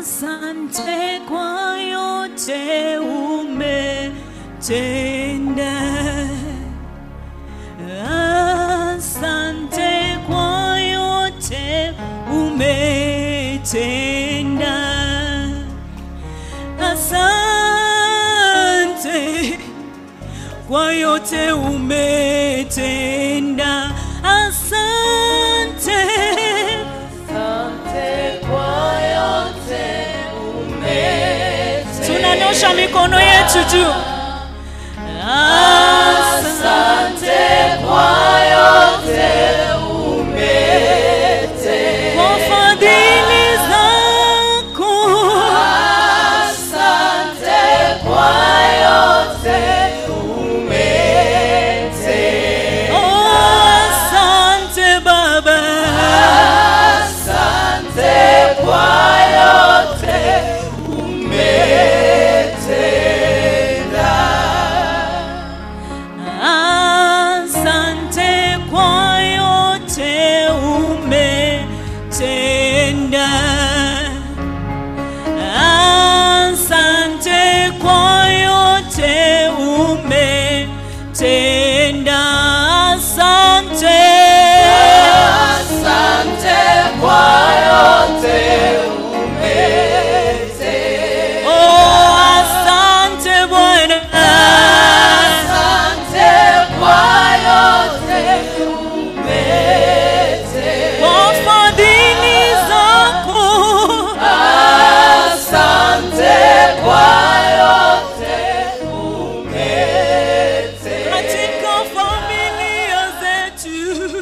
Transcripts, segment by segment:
Asante kwa yote umetenda. Asante kwa yote umetenda. Asante kwa yote umetenda. Asante. Asante kwa yote umetenda. Tunanyosha mikono yetu juu. Asante kwa yote umetenda. Kwa fadhili zako. Asante kwa yote umetenda. Oh, asante Baba. Asante kwa yote umetenda. Asante kwa yote umetenda. Asante kwa yote umetenda. Asante. Asante kwa yote umetenda. Oh, asante Bwana. Asante kwa yote umetenda. Kwa fadhili zako. Asante kwa yote umetenda. katika familia zetu.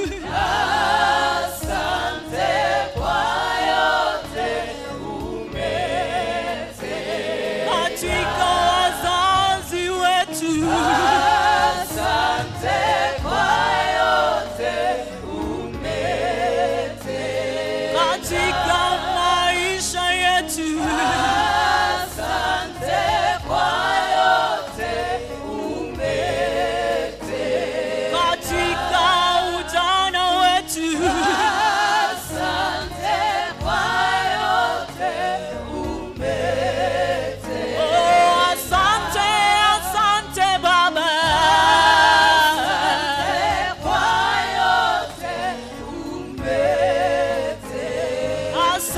Asante kwa yote umetenda. katika wazazi wetu. Asante kwa yote umetenda. katika maisha yetu. Asante kwa yote umetenda. katika ujana wetu. Asante kwa yote umetenda. Oh, asante, asante Baba. Kwa yote umetenda.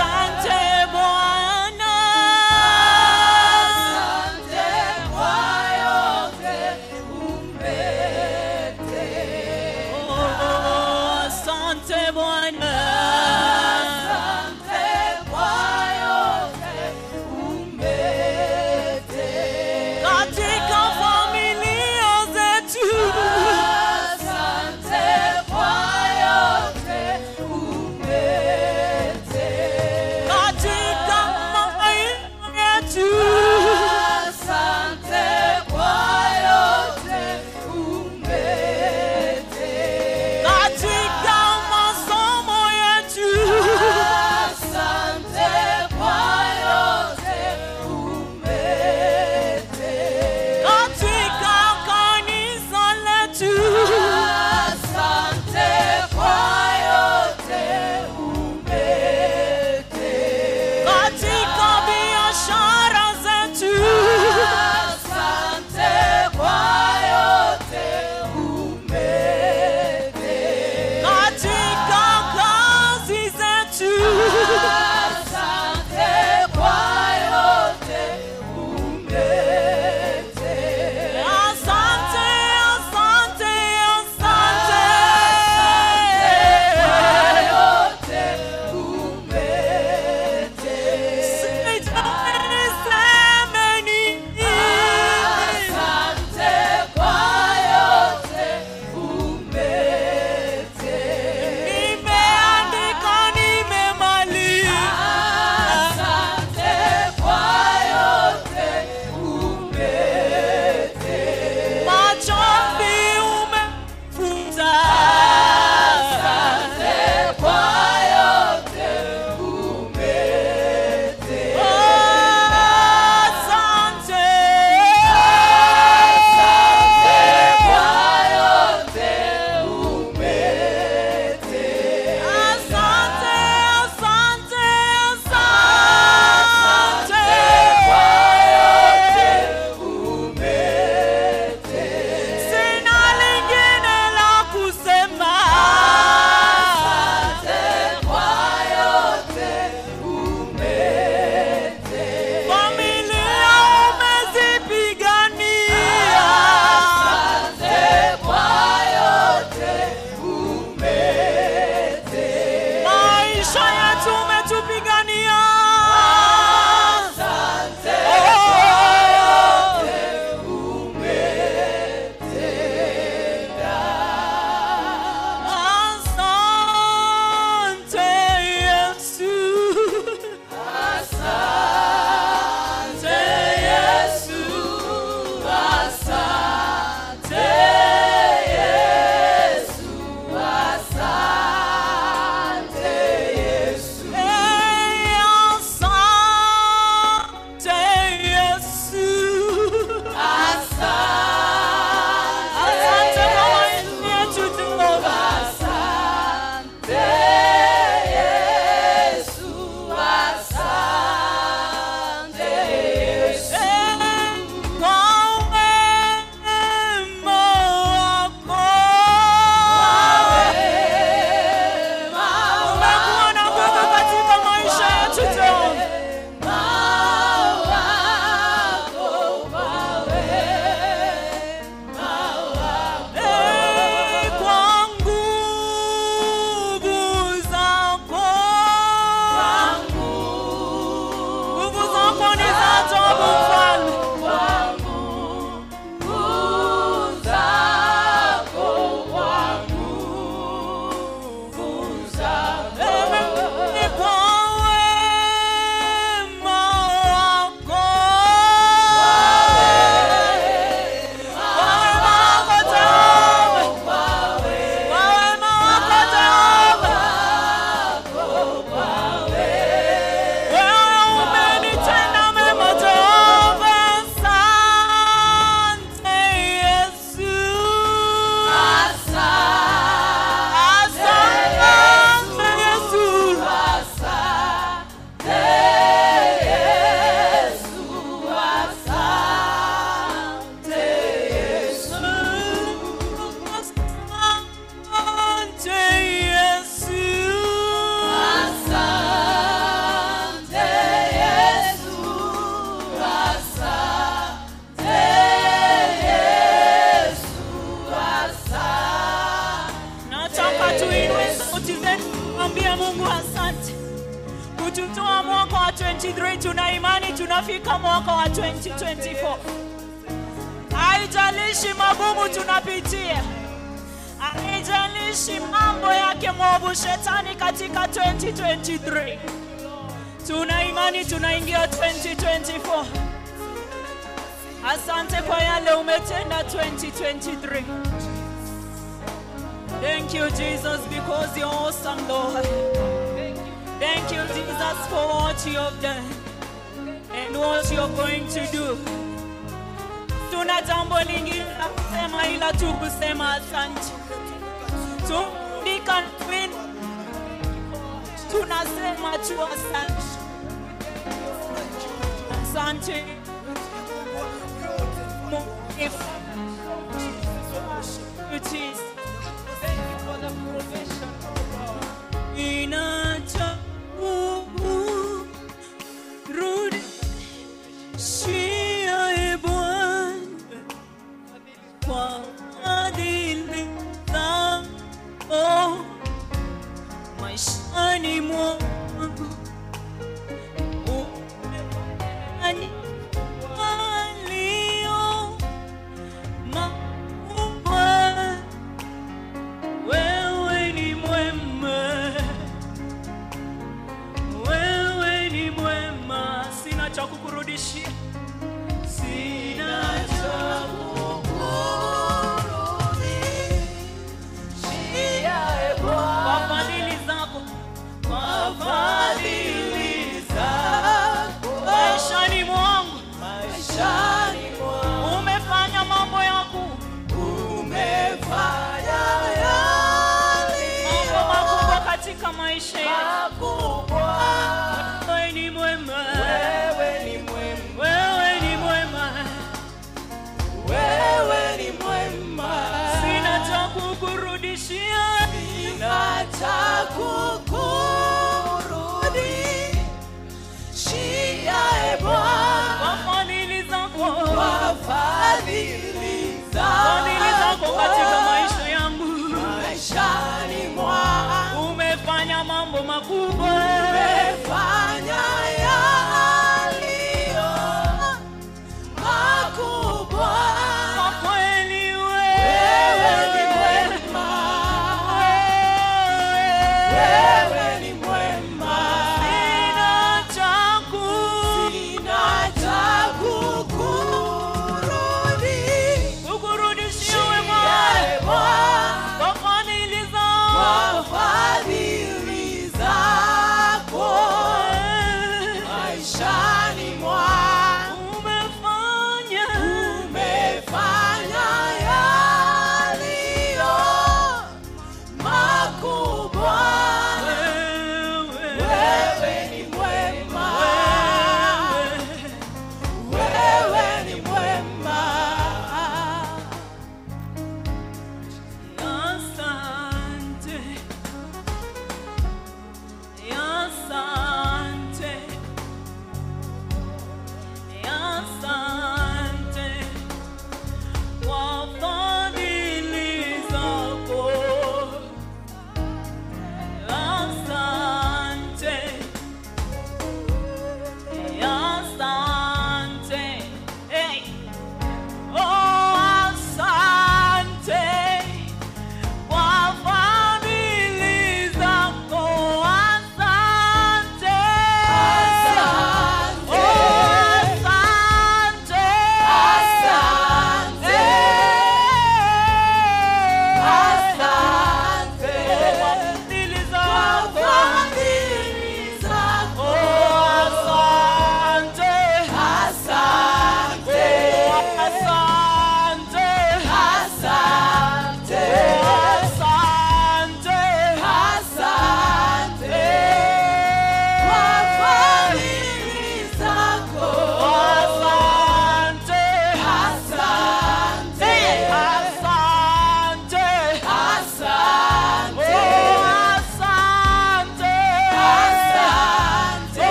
Mungu asante kututoa mwaka wa 23 tuna imani tunafika mwaka wa 2024 haijalishi magumu tunapitia haijalishi mambo yake mwovu shetani katika 2023 tuna imani tunaingia 2024 asante kwa yale umetenda 2023 thank you jesus because you're awesome lord thank you jesus for what you have done and what you're going to do tuna jambo lingine la kusema ila tu kusema asante tuandika win tunasema tu asante asante If it is inacha rudi shia e Bwana kwa adili zako maishani mwangu umefanya walio makubwa. Wewe ni mwema, wewe ni mwema, sina cha kukurudishia, sina cha kwa fadhili zako, kwa fadhili maishani mwangu umefanya mambo yako mambo makubwa katika maisha yetu. Wewe ni mwema, wewe ni mwema, sina cha kukurudishia, kwa fadhili zako, Fadhili fadhili zako katika zako maisha yangu, maishani mwangu umefanya mambo makubwa. umefanya yaliyo makubwa. Kwa kweli Wewe ni wewe, mwema, wewe wewe ni mwema, sina cha ku- sina cha kukurudi. kukurudishia wema Ee Bwana, kwa fadhili kwa zako. fadhili zako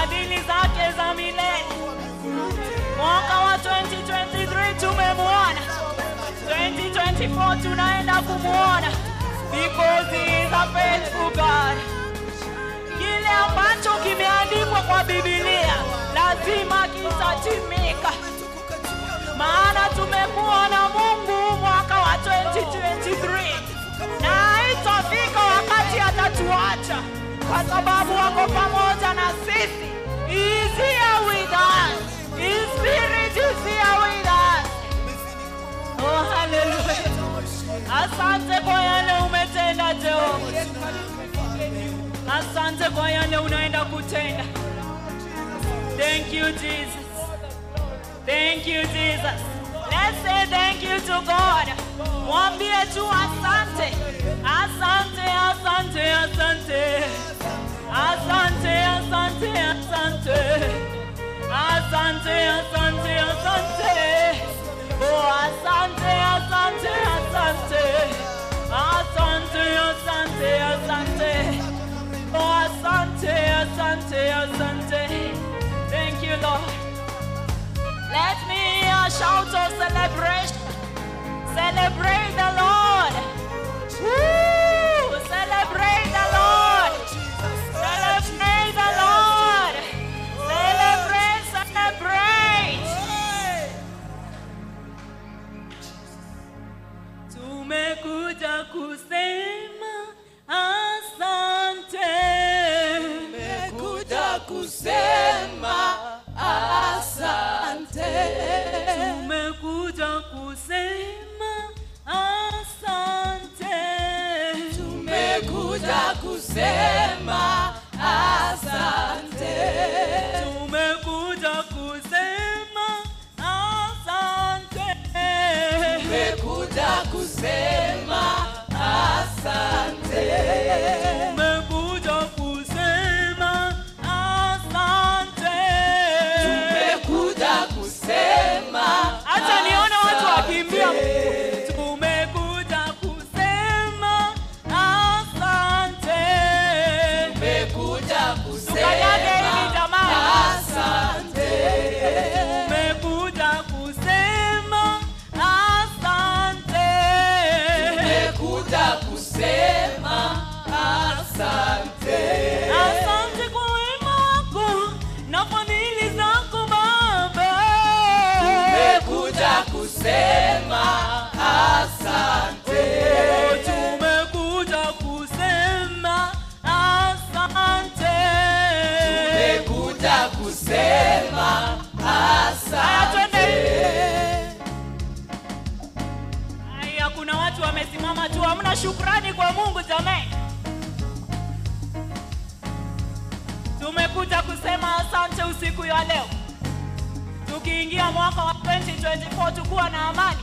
fadhili zake za milele. Mwaka wa 2023 tumemwona, 2024 tunaenda kumwona because he is a faithful God. Kile ambacho kimeandikwa kwa Biblia lazima kitatimika, maana tumemwona Mungu mwaka wa 2023 na itafika wakati atatuacha kwa sababu wako pamoja na sisi. He is here with us. His spirit is here with us. Oh, hallelujah. Asante kwa yale umetenda Jehova. Asante kwa yale unaenda kutenda. Thank you Jesus. Thank you Jesus. Let's say thank you to God. Mwambie tu asante. Asante, asante, asante. Asante, asante, asante. Asante, asante, asante. Oh, asante, asante, asante. Asante, asante, asante. Oh, asante, asante, asante. Thank you, Lord. Let me hear a shout of celebration. Celebrate the Lord. Woo! Celebrate the Lord. Celebrate the Lord. Celebrate, celebrate. Tumekuja kusema asante. Nimekuja kusema asante. Tumekuja kusema asante. Tumekuja kusema asante. Tumekuja kusema asante. Tumekuja kusema asante. Tumekuja kusema asante. Tumekuja kusema Acha nione watu wakimbia. Tumekuja kusema asante. Tumekuja Tukanyage hili kusema jamaa. asante. Tumekuja kusema asante. Tumekuja kusema asante. Asante kwa wema wako na fadhili zako Baba. Tumekuja kusema asante. Oh, tumekuja kusema asante. Tumekuja kusema Haya, twende. asante. Haya, kuna watu wamesimama tu, hamna shukrani kwa Mungu jamani. Tumekuja kusema asante usiku ya leo, tukiingia mwaka wa 2024 tukuwa na amani.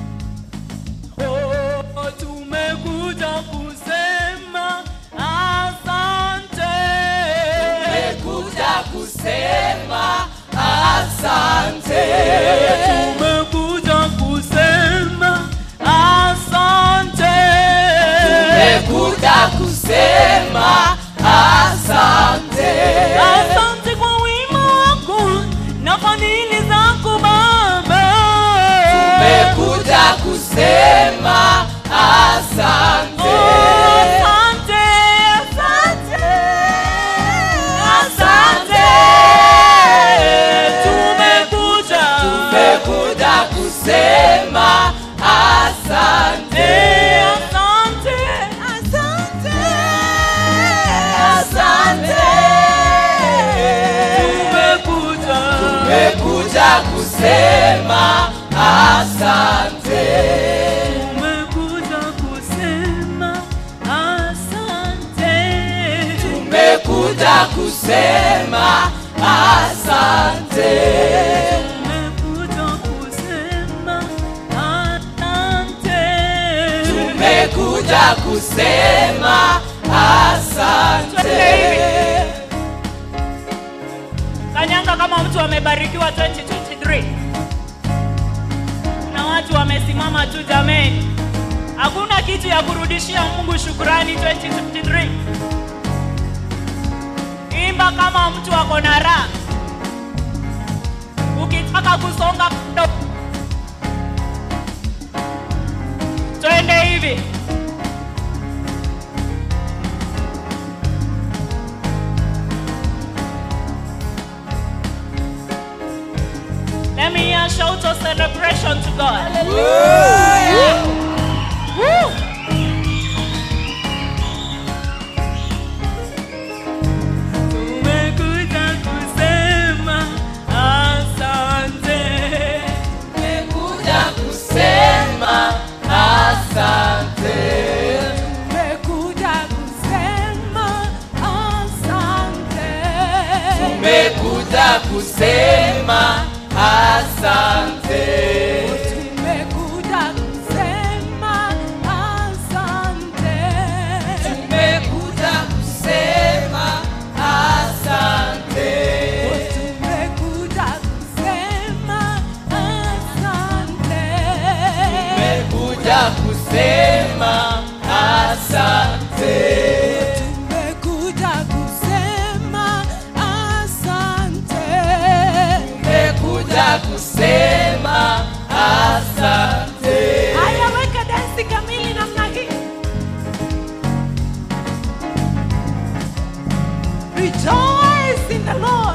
Oh, tumekuja kusema asante. Tumekuja kusema asante. Tumekuja kusema asante. Tumekuja kusema asante. Asante kwa wema wako na fadhili zako Baba. Tumekuja kusema asante. Oh, asante, asante, asante. Tumekuja, Tumekuja kusema asante. Eh, asante, asante, Asante. Tumekuja, Tumekuja kusema asante. tumekuja kusema asante. Tumekuja kusema asante. Tumekuja kusema asante. Tumekuja kusema asante. Kanyanga kama mtu amebarikiwa 2023. Na watu wamesimama tu jameni. Hakuna kitu ya kurudishia Mungu shukrani 2023. Imba unaimba kama mtu ako na raha. Ukitaka kusonga ndo twende hivi. Let me hear a shout of celebration to God. Woo! Tumekuja kusema asante. Tumekuja kusema asante. Tumekuja kusema asante. Tumekuja kusema asante. Tumekuja kusema asante. Tumekuja kusema asante. Tumekuja kusema asante. Tumekuja kusema asante. Tumekuja kusema asante. Tumekuja kusema asante. Haya, weka dansi kamili namna hii. Rejoice in the Lord.